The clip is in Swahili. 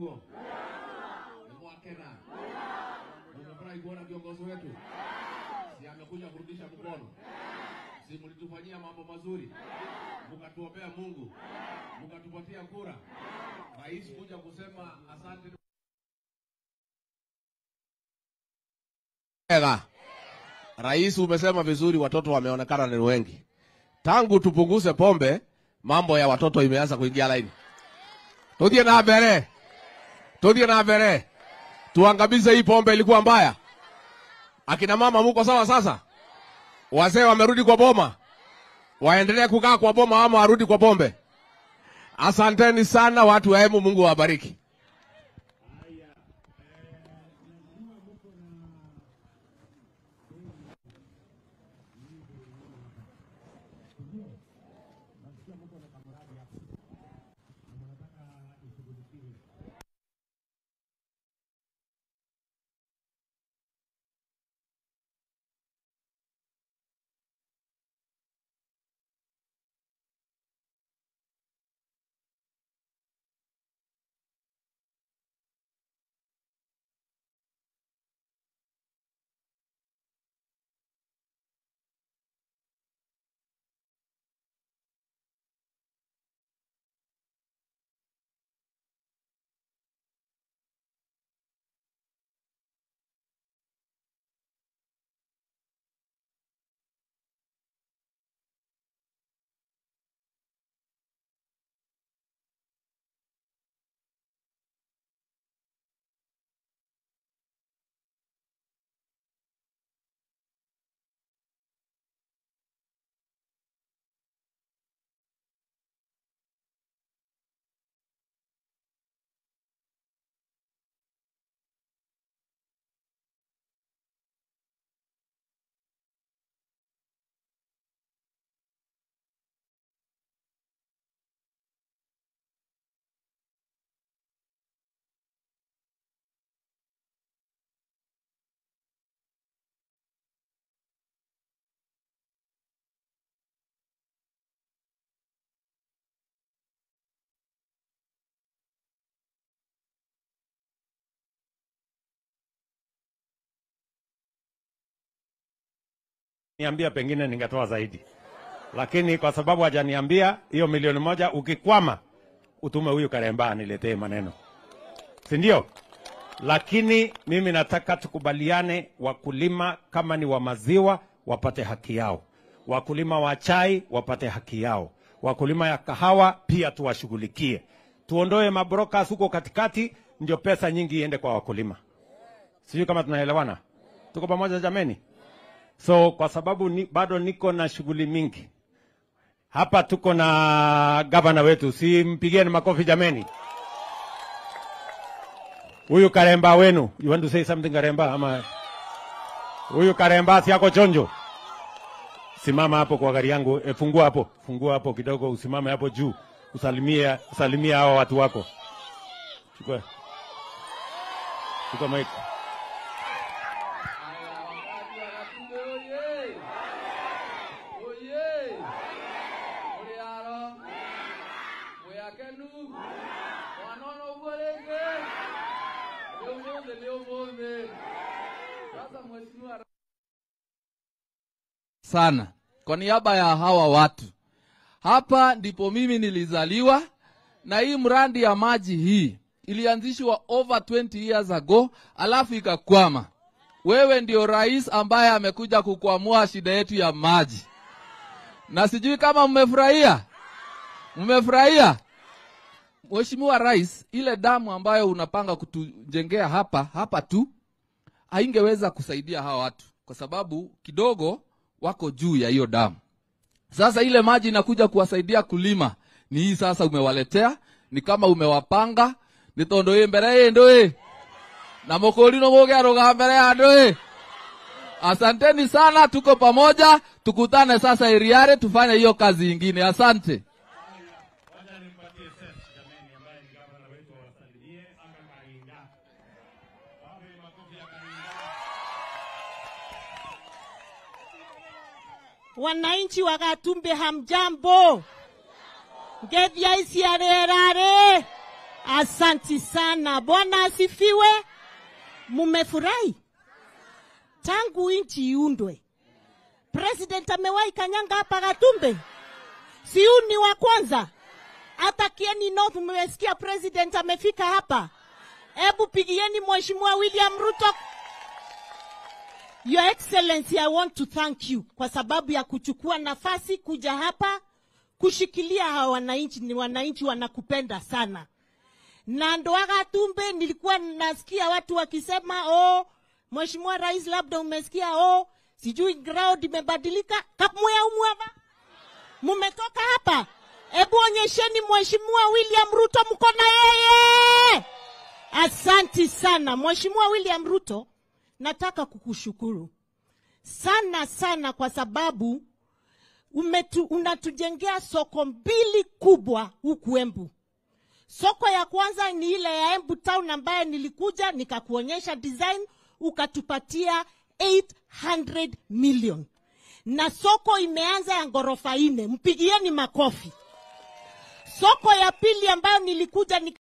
naguo ni mwakena mumefurahi kuona kiongozi wetu si amekuja kurudisha mkono si mlitufanyia mambo mazuri mkatuombea mungu mkatupatia kura rais kuja kusema asante Ega. Rais umesema vizuri, watoto wameonekana ni wengi. Tangu tupunguze pombe, mambo ya watoto imeanza kuingia laini. Tudie na mbere, tudie na mbere, tuangamize hii pombe. Ilikuwa mbaya. Akina mama muko sawa sasa? Wazee wamerudi kwa boma, waendelee kukaa kwa boma ama warudi kwa pombe? Asanteni sana watu wa Embu, Mungu awabariki. niambia pengine ningetoa zaidi, lakini kwa sababu hajaniambia hiyo milioni moja, ukikwama utume huyu Karemba aniletee maneno, si ndio? Lakini mimi nataka tukubaliane, wakulima kama ni wa maziwa wapate haki yao, wakulima wa chai wapate haki yao, wakulima ya kahawa pia tuwashughulikie, tuondoe mabrokas huko katikati, ndio pesa nyingi iende kwa wakulima. Sijui kama tunaelewana, tuko pamoja jameni? So kwa sababu ni, bado niko na shughuli mingi hapa, tuko na gavana wetu, si mpigeni makofi jameni. Huyu Karemba wenu, you want to say something Karemba? Ama huyu Karemba si ako chonjo? Simama hapo kwa gari yangu, e, fungua hapo, fungua hapo kidogo, usimame hapo juu, usalimie, usalimie hao watu wako. Chukua, chukua mic. sana kwa niaba ya hawa watu. Hapa ndipo mimi nilizaliwa, na hii mradi ya maji hii ilianzishwa over 20 years ago, alafu ikakwama. Wewe ndio rais ambaye amekuja kukwamua shida yetu ya maji, na sijui kama mmefurahia. Mmefurahia Mheshimiwa Rais, ile damu ambayo unapanga kutujengea hapa hapa tu haingeweza kusaidia hawa watu kwa sababu kidogo wako juu ya hiyo damu. Sasa ile maji inakuja kuwasaidia kulima ni hii sasa umewaletea, ni kama umewapanga nitondoe mbere yendoe na mokolino moge aroga mbere ya ndoe. Asanteni sana, tuko pamoja, tukutane sasa Eriare tufanye hiyo kazi ingine. Asante. Wacha nimpatie Seth jameni, ambaye ni gavana wetu awasalimie anga Karinda. Wape makofi ya Karinda. Wananchi wa Gatumbi hamjambo, ngethia iciarerare Asanti sana. Bwana asifiwe. Mumefurahi tangu nchi iundwe. President amewahi kanyanga hapa Gatumbe, si huyu ni wa kwanza. Hata Kieni North mmesikia president amefika hapa. Hebu pigieni Mheshimiwa William Ruto. Your Excellency, I want to thank you kwa sababu ya kuchukua nafasi kuja hapa kushikilia hawa wananchi. Ni wananchi wanakupenda sana na Ndoaga Tumbe nilikuwa nasikia watu wakisema oh, Mheshimiwa Rais, labda umesikia oh, sijui ground imebadilika. Kamwea umwava mumetoka hapa, hebu onyesheni Mheshimiwa William Ruto mko na yeye. Asanti sana Mheshimiwa William Ruto, nataka kukushukuru sana sana kwa sababu umetu, unatujengea soko mbili kubwa huku Embu. Soko ya kwanza ni ile ya Embu Town ambayo nilikuja nikakuonyesha design ukatupatia 800 million, na soko imeanza ya ghorofa nne, mpigieni makofi. Soko ya pili ambayo nilikuja nika